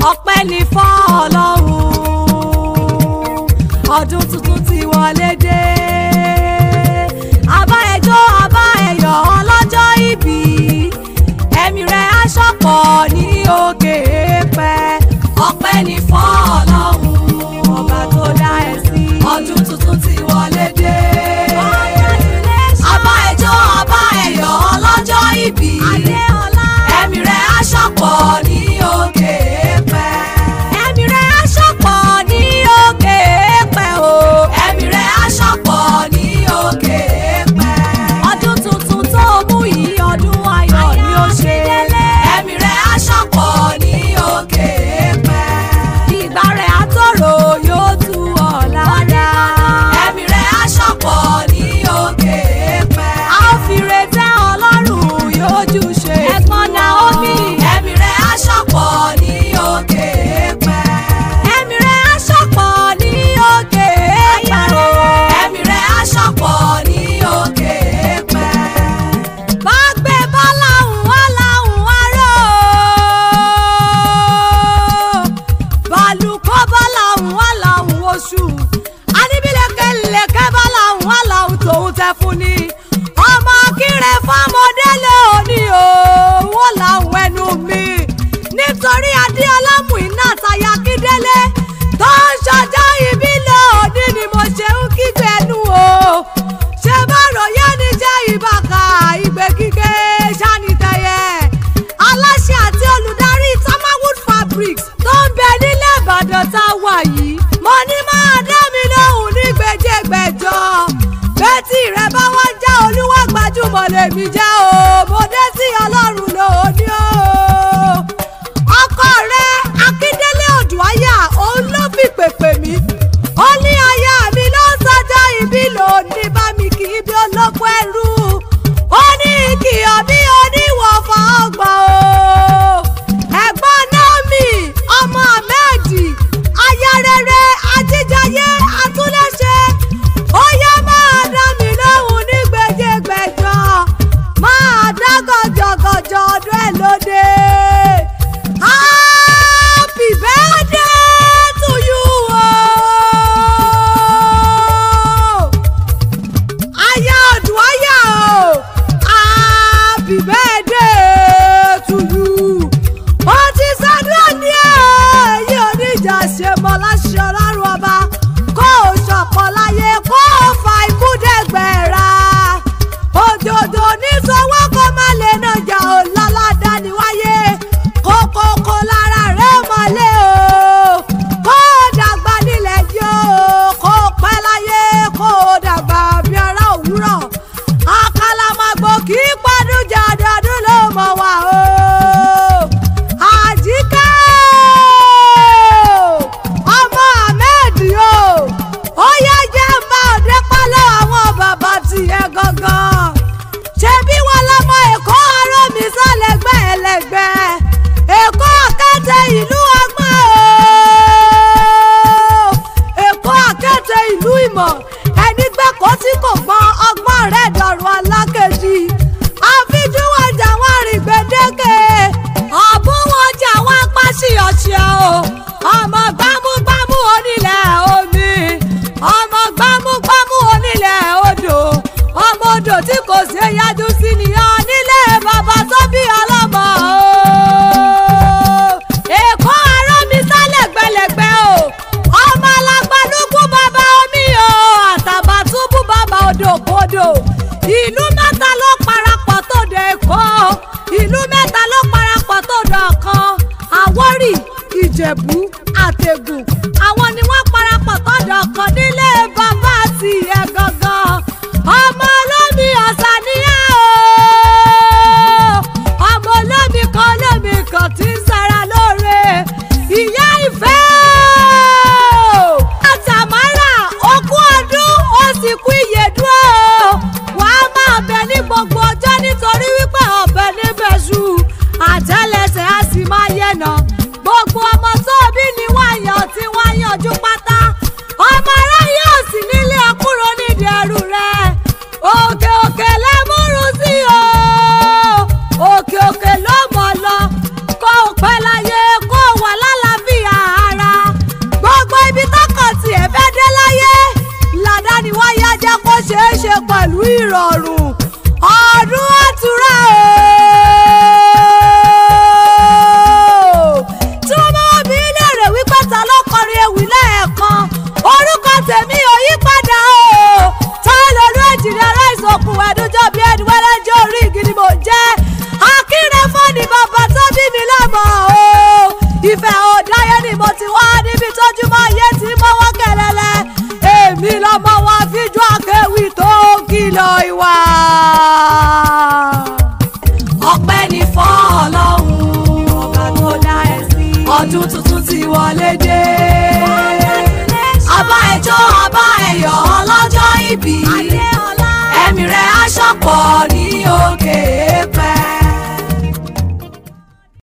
ọpẹ́ ní fọ́ ọlọ́run ọdún tuntun ti wọlé dé àbá ẹjọ́ àbá ẹ̀yọ̀ ọlọ́jọ́ ìbí ẹ̀mí rẹ̀ aṣọ́pọ̀ ní òkè pẹ́ ọpẹ́ ní fọ́ ọlọ́run ọba tó dá ẹ sí ọdún tuntun ti wọlé dé àbá ẹjọ́ àbá ẹ̀yọ̀ ọlọ́jọ́ ìbí ẹ̀mí rẹ̀ aṣọ́pọ̀ ní òkè pẹ́ ẹ̀mí rẹ̀ aṣọ́pọ̀ ní òkè pẹ́ o ẹ̀mí rẹ̀ aṣọ́pọ̀ ní òkè pẹ́ ọdún tuntun tó mú yìí ọdún ayọ̀ ni ó ṣe ẹ̀mí rẹ̀ aṣọ́pọ̀ ní òkè pẹ́ ìgbà rẹ̀ àtòrò yóò tú ọ̀la dá ẹ̀mí rẹ̀ aṣọ́pọ̀ ní òkè pẹ́ a ó fi retẹ́ ọlọ́run yóò jù ṣe ẹ̀gbọ́n Naomi ẹ̀mí rẹ̀ aṣọ́pọ̀ ní òkè pẹ́ ẹ̀mí rẹ̀ aṣọ́pọ̀ ní òkè pẹ́ o ẹ̀mí rẹ̀ aṣọ́pọ̀ ní òkè pẹ́ bá gbé bọ́láhùn wá láhùn wá rò ó bàlùkọ́ bọ́láhùn wá láhùn oṣù aníbílẹ̀kẹ̀lẹ̀kẹ̀ bọ́láhùn wá láhùn tòun tẹ fún ni ọmọ kíre fọmọdé lóní o wọ́n láhùn ẹnu mi nítorí adéọlá Mùínà táyà kídélé tó ń ṣọjọ́ ìbí lóní ni mo ṣe ń kígbe ẹnu o ṣe bá ròyìn ní jẹ́ ìbàkà ìgbé kíké sanitẹyẹ aláṣẹ àti olùdarí tamawood fabrics tó ń bẹ nílẹ̀ ìbàdàn tá a wà yìí mo ní máa dá mi lóhùn ní gbèjègbèjọ bẹ́tì rẹ bá wá já olúwa gbajúmọ̀ lèmi jẹ́ o mo dé sí ọlọ́run lóní o ọkọ rẹ akíndélé odùáyà òun ló fi pèpè mí ó ní aya mi ló ń sọjọ́ ìbí lónìí bá mi kì í bí olóko ẹrú ó ní ìkìyọ̀ bí oníwọ̀fà ọgbà o ẹ̀gbọ́n Naomi ọmọ ahmed aya rere ajíjayé atúnlẹ̀ṣe ó yá máa dá mi lóhùn ní gbèjègbèjọ máa dá gọjọgọjọ ọdún ẹ lóde. Happy birthday to you o. Aya Odùáyà o. Happy birthday to you. Ó ti sọ́dún ní èyí oníjà ṣe mọ́ láṣẹ ọlọ́run ọba. Kó o ṣọ̀pọ̀ láyé kó o fa ikú dẹ́gbẹ̀ẹ́ra. Òjòjò ní sọ́wọ́ kó má lè nàjà ò lọ́lọ́dá ni wáyé. Kókókó lára rẹ̀ mọ́lẹ̀ o. Kó o dàgbà nílẹ̀ yìí o. Kó o pẹ́ láyé kó o dàgbà bí ara òwúrọ̀. Àkàlàmàgbò kì í pọ́dún jẹ́ ọdọọdún ló mọ̀ wá o. Àjíkẹ́ o, ọmọ Ahmed o, ó yá jẹ́ ń bá òde pálọ̀ àwọn bàbá tiẹ̀ gangan. Ṣebí wọn lọmọ Èkó arọ́ mi sálẹ̀gbẹ́ ẹlẹ́gbẹ́. Èkó àkẹ́tẹ̀ ìlú ọgbọ́n o. Èkó àkẹ́tẹ̀ ìlú ìmọ̀. Ẹni gbẹ́kọ̀ọ́ tí kò gbọ́n ọgbọ́n rẹ̀ dọ̀rùn alákejì. Àfijúwọ̀jà wọn rìn gbèdéke. Àbúwọ̀jà wọn pàṣẹ ọ̀ṣẹ́ o. Ọmọ gbámúgbámú onílẹ̀ omi. Ọmọ gbámúgbámú onílẹ̀ odò. Ọmọ odò tí kò ṣe yájú sí nìyàn nílé bàbá tó bí ọlọ́mọ o. Èkó arọ́ mi sálẹ̀ gbẹlẹ̀gbẹ́ o. Ọmọ alágbálúgbú bàbá omi o. Àtàbàtúbú bàbá odò kodò. Ìlú mẹ́ta ló parapọ̀ tó dé Èkó. Ìlú mẹ́ta ló parapọ̀ tó dé ọ̀kan. Àwórì, Ìjẹ̀bú, Àtẹ̀gùn. Àwọn ni wọ́n parapọ̀ tó dé ọ̀kan nílé bàbá àti ìyá gangan. Ọmọ olómi ọ̀sán ni ẹ́ o. Ọmọ olómi kan olómi kan tí ń sara lóore. Ìyá ìfẹ́ o. Àtàmárà okú ọdún ó sì kú ìyèdú o. Wàá máa bẹ ní gbogbo ọjọ́ nítorí wípé ọ̀bẹ níbẹ̀ ṣu. Àtẹ́lẹsẹ̀ á sì máa yẹ̀nà. Gbogbo ọmọ tó bí ni wọ́n yàn tí wọ́n yànjú pátá. Ọmọ aráyé ò sí nílé ọkùnrin nídìí ẹrù rẹ̀. ìrọ̀rùn ọdún àtúrà o. tí wọ́n bá wá bí léèrè wípé ta ló kọrin ewì lẹ́ẹ̀kan orúkọ tèmi ò yí padà o. táyọ̀ lórí ẹ̀jìnlẹ̀ aláìsàn okùn ẹ̀dúnjọ́ bíi ẹni wẹ́rẹ́ jẹ́ orí igi ni mò ń jẹ́ akínre fọ́ọ̀nì bàbá tó bí mi lọ́mọ o. ìfẹ́ òdáyé ni mo ti wá níbi tójúmọ́ ayé tí mọ́wọ́ kẹlẹ́lẹ́ èmi lọ́mọ wa fíjú akéwì tó kìlọ̀ ìwà. ọpẹ́ ni fọ́ ọlọ́run ọba tó dá ẹ sí. ọdún tuntun ti wọlé dé. àbá ẹjọ́ àbá ẹ̀yọ́ ọlọ́jọ́ ìbí. ẹ̀mí rẹ̀ aṣọ pọ̀